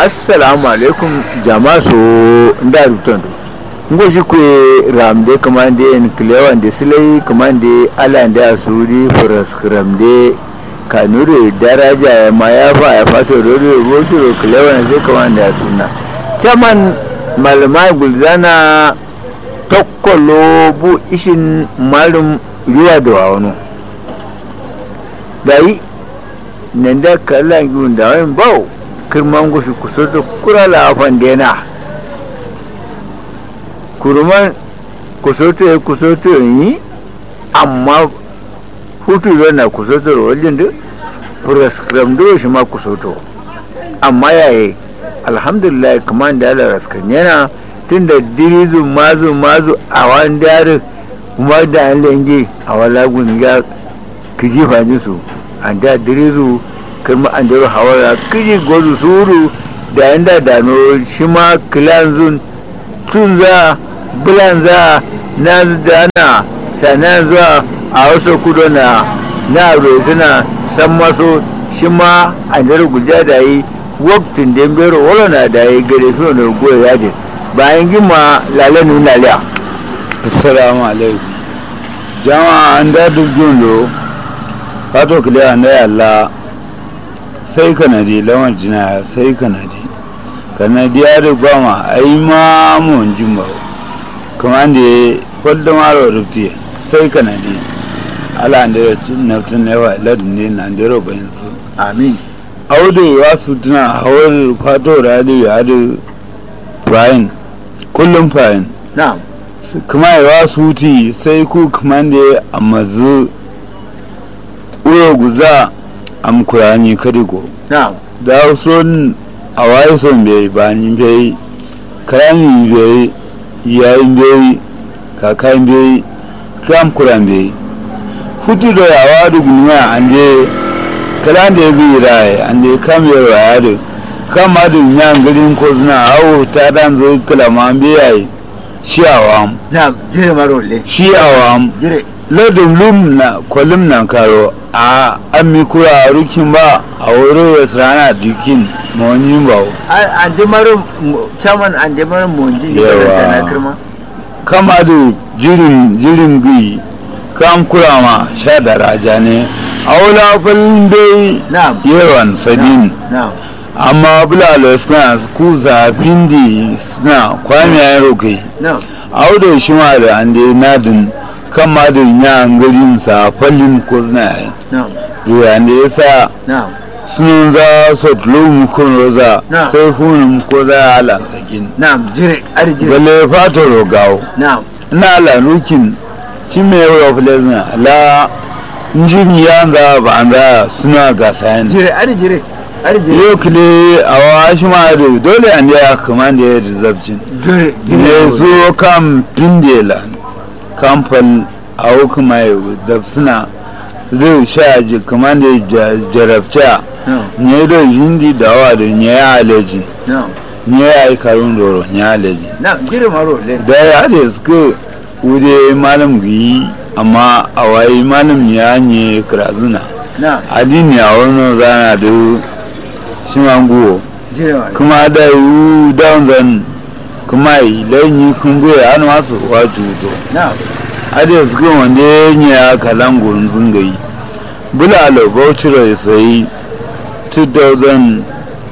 assalamu alaikum jama so nda rutondo ngo jikwe ramde kamande en klewan de silai kamande ala nda suri foras ramde kanure daraja ya mayafa ya fato rodo rosu klewan sai kamande suna chaman malamai gulzana tokkolo bu ishin malum ruwa da wano dayi nan da kallon yiwun da wani bau kirman gushi kusa da kura lafan dena kurman kusoto ya kusoto yi amma hutu da na kusoto wajen da furaskram da shi ma kusoto amma yayi alhamdulillah kamar da ala raskan yana tun da dirizu mazu mazu a wani dare kuma da an lenge a wala gunga kiji fajin su an da dirizu kirma an daro hawara kiji gozu suru da yan da dano shi ma kilanzun tun za bulan za na dana sanan zuwa a wasu kudo na na suna san maso shi ma an daro guja da yi waktin da bero wala na da yi gare fi wani goya yajin bayan gima lalenu na liya assalamu alaikum jama'a an da duk jundo fato kile an da yalla sai kanadi lawan jina sai kanadi kanadi ya da gwama a yi ma mun jimba kuma da ya kwallo maro rufti sai kanadi ala an da naftin yawa ladin ne na da bayan su amin audu ya su tuna hawar fato radio ya da brian kullum fayin na'am kuma yawa su ti sai ku kuma da a mazu uyo guza am kurani kadigo na'am da son a waye son bai ba ni bai karami bai yayin bai kakan bai kam kuran bai hutu da yawa da gunuwa an je kalan da ya zai rai an je kam yarwa ya da kama da yan garin ko suna hawo ta dan zo kalama bai shi awam na'am jire marole shi awam jire ladin lum na kwalim nan karo a an mi kura rukin ba a wuri wasu rana dukin mawani ba an di maro chairman an di maro monji Yawa. na kirma kama da jirin jirin gui kam kura ma sha da raja ne a wula falin bai na'am yawan sadin na'am amma bulalo suna ku zafin di suna kwamiyayen rokai na'am auda shi ma da an dai nadin kan ma da yan garin sa fallin ko suna yi na'am duya da ya sa na'am sunun za su tulu kun roza Na. sai hunun ko za a ala sakin na'am jire ari jire balle fata rogawo na'am ina ala nukin shi mai yau filezina la njin ya za ba an za suna gasa yan jire ari jire ari jire yau kile a wa shi ma da dole an ya kama da ya rizabcin jire ne jire zo kam pindela kamfal a hukuma yau da suna su zai sha ji kama da ya jarabca na'am nye do hindi dawa do nye aleji na'am nye ai karun doro nye aleji na'am jire marole da ya da suka wuje malam gi amma a wayi malam ya nye krazuna na'am adini a wani zana da shi manguwo jire marole kuma da yu down zan kuma yi lanyi kungoye an masu wa juto na'am ade suka wanda ya yi ya kalangon zungayi bulalo bauchiro ya sayi 2005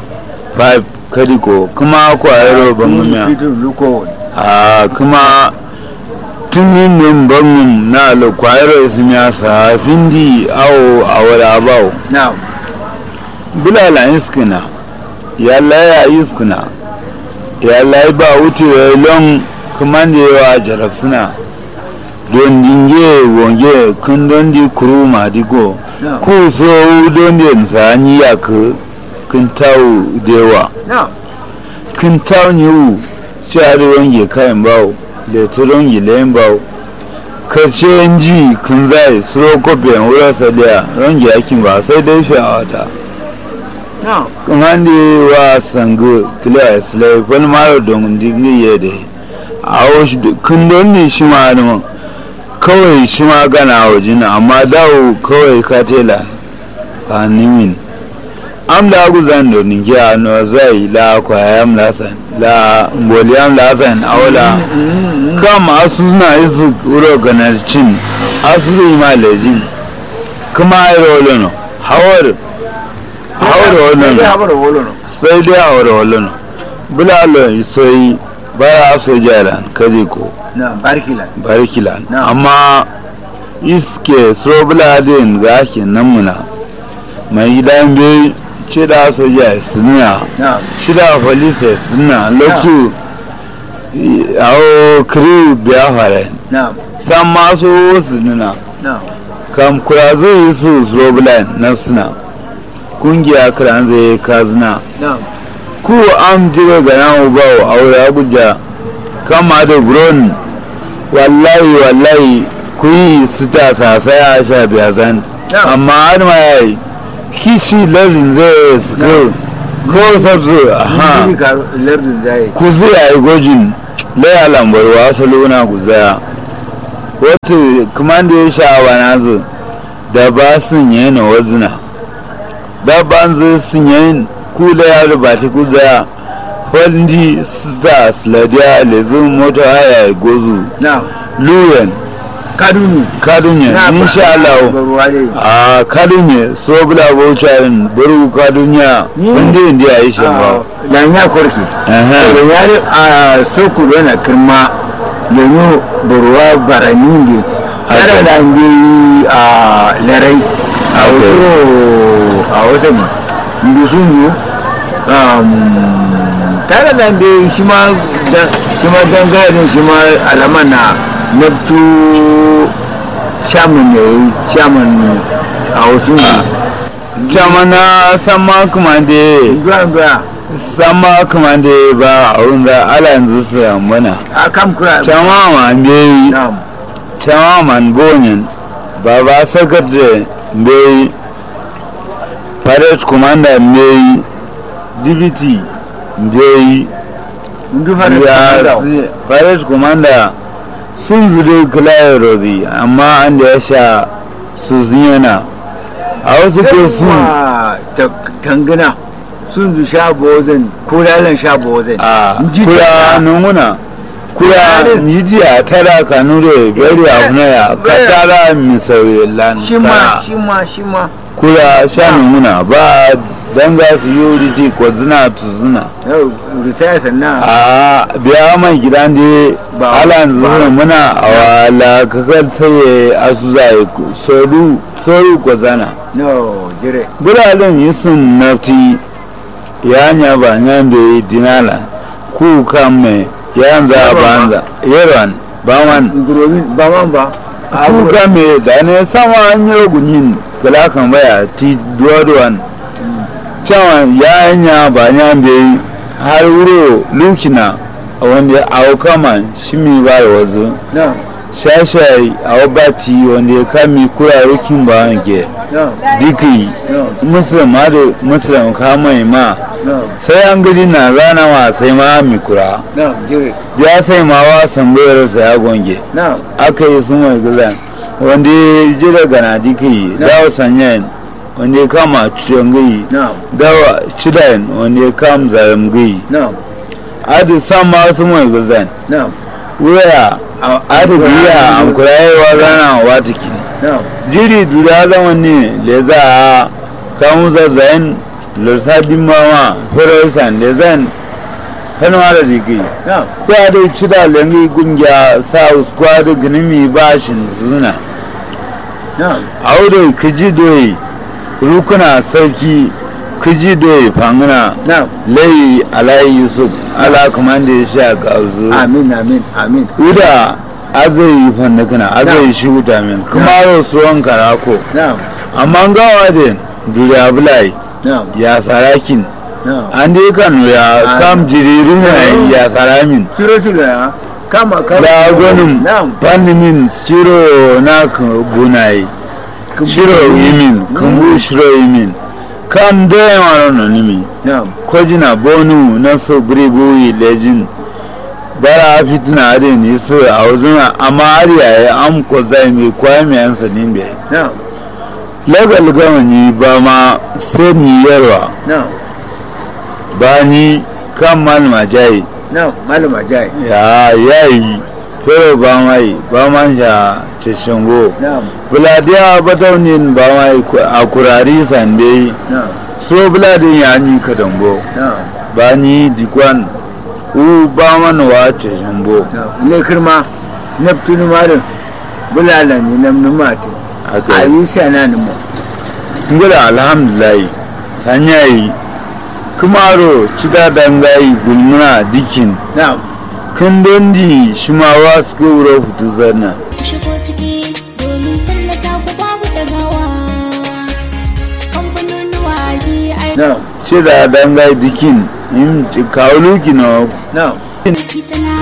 kadiko kuma kwayaro bangumiya fitin luko a kuma tunin min bangun na lo kwayaro ya simiya safin di awo a wada abawo na'am bulala iskina ya laya iskina ya layi ba wuce lon kuma da yawa jarab suna don dinge wonge kun don di kuru ma digo na'am ku so don di nsani ya ku kun tawo dewa na'am kun tawo ni u shari wonge kayan bawo da turon gilayen bawo kashe ji kun zai suro kofen wura saliya ronge yakin ba sai dai fi a wata na'am kumandi wa sangu kila islai wani mara don dingi ya da a wasu kun don ne shi ma adamu kawai shi ma gana a wajen amma dawo kawai ka tela a nimin am la guzan do ningiya no zai la kwayam lasan la mboliyam lasan awla kam asuna isu uro ganarcin asuru ma lejin kuma ayro lono hawar hawar sai lono haɓar wolo no sai dai hawar lono bulalo sai bara so jaran kaje ko na barkila barkilan Na. amma iske so buladin ga ake namuna mai gidan bai shida soja suna na shida police suna lokacin awo kiri biya fara na san masu wasu nuna na kam kura zai yi su so bulan na suna kungiya kiran zai kazina na ku am jira ga nan ubawo aure abuja kama da buron wallahi wallahi ku yi sita sasaya a sha biya zan Yeah. amma har ma ya yi kishi lardin zai su ko ko sabzu aha Ni ka lardin zai ku zai yi gojin laya lambar wasu luna ku zaya wata kuma da ya sha wa nazu da ba sun yi na wazina da ban zai sun yi kula ya rubata ku zaya wanda sa sladiya lezin mota haya gozu na luwen kadunu kadunye insha Allah ruwa dai a kadunye so bula baucharin buru kadunya Ni- wanda inda ya yi shi ba da ya korki Aha. da ya ri a soku na kirma yanzu buruwa barani ne tare da an yi a larai a Okay. wasu a wasu ne inda sun yi tare da an yi shi ma da- shi ma dangane shi ma alaman na nabtu shaman ne shaman a wasu ne jamana sama kuma da Ndura ndura sama kuma da ba a wunda ala yanzu su yambana a kam kura chama ma mbeyi Na'am. chama man bonyin baba secretary mbeyi parade commander mbeyi dibiti mbeyi Ndu fara ya da si- parade commander sun zuri kulayen rozi amma an da ya sha su ziyana a wasu ko sun Yawwa, ta tangana sun zu sha bozin ko lalan sha bozin a Ji kura ta- nunguna kura Kura- mijiya tara kanure bari afunaya ka Bari- tara misauye lan shi ma kara. shi ma shi ma kura sha nunguna ba danga security ko zina tu zina yau ritaya sannan a biya mai gidan je Ba- ala ba- zuna muna a wala kakar tsaye asu zai soru soru ko zana no jire biranen yi sun nafti ya nya ba nya be dinalan ku kan me ya za Yaron ba. banza yaron ba man gurobi ba man ba ku kan me da ne sama an yi gunyin kala kan baya ti duwaduwan cewa ya nya ba nya be har wuro lukina a wanda a kama shi mi ba da wazo no shashai a wabati wanda ya kami kura rukin ba wanke no diki no muslim ma da muslim ka mai ma no sai an gidi na rana wa sai ma mikura no jire ya sai ma wa sambayar sa ya gonge no aka yi sun mai gizan wanda ya ji daga na diki dawa sanyan wanda ya kama ciyon gai no dawa cidayen wanda ya kama zaram gai no adi san ma sun mai gizan no wuya adi biya an kura yi wa rana wa tiki no jiri dura zama ne le za a kamun zazzayin lursadin mawa horizon le zan hannuwa da jiki no kwa da ci da lengi gungiya south kwa da ginimi bashin zuna no aude kiji doyi rukuna sarki kiji doyi fangana no layi alayi yusuf ala kuma da ya sha gauzu amin amin amin uda azai fandakana azai shi wuta min kuma rasuwan karako no amma gawa da duriya bulai no ya sarakin no an dai kano ya Ah. kam jiriru ne ya saramin suratul ya kama kama da gwanin na'am pandimin shiro na ka bunai shiro yimin kumbu shiro yimin kam da yawa na nimi na'am kwajina bonu na so buribuyi lejin bara fitina adin yi su a wazuna amma har yaya am ko zai mai kwaya mai yansa nimbe na'am lagal gamani ba ma sani yarwa na ba ni kan malama jayi na malama jai ya yayi fero ba mai ba ma ya ceshingo na buladiya bataunin ba mai a kurari sande na so buladin ya ni katango na ba ni dikwan u ba mana wa ceshingo na ne kirma neptune marin bulala ne nam numati haka a yi sana ni mo ngila alhamdulillah sanyayi kumaro cida dangayi gulmuna dikin na kun dondi shimawa suka wura hutu zanna ku shigo ciki domin tallata ku babu dagawa kamfanin waye ai na cida dangayi dikin in kawulu kino na ta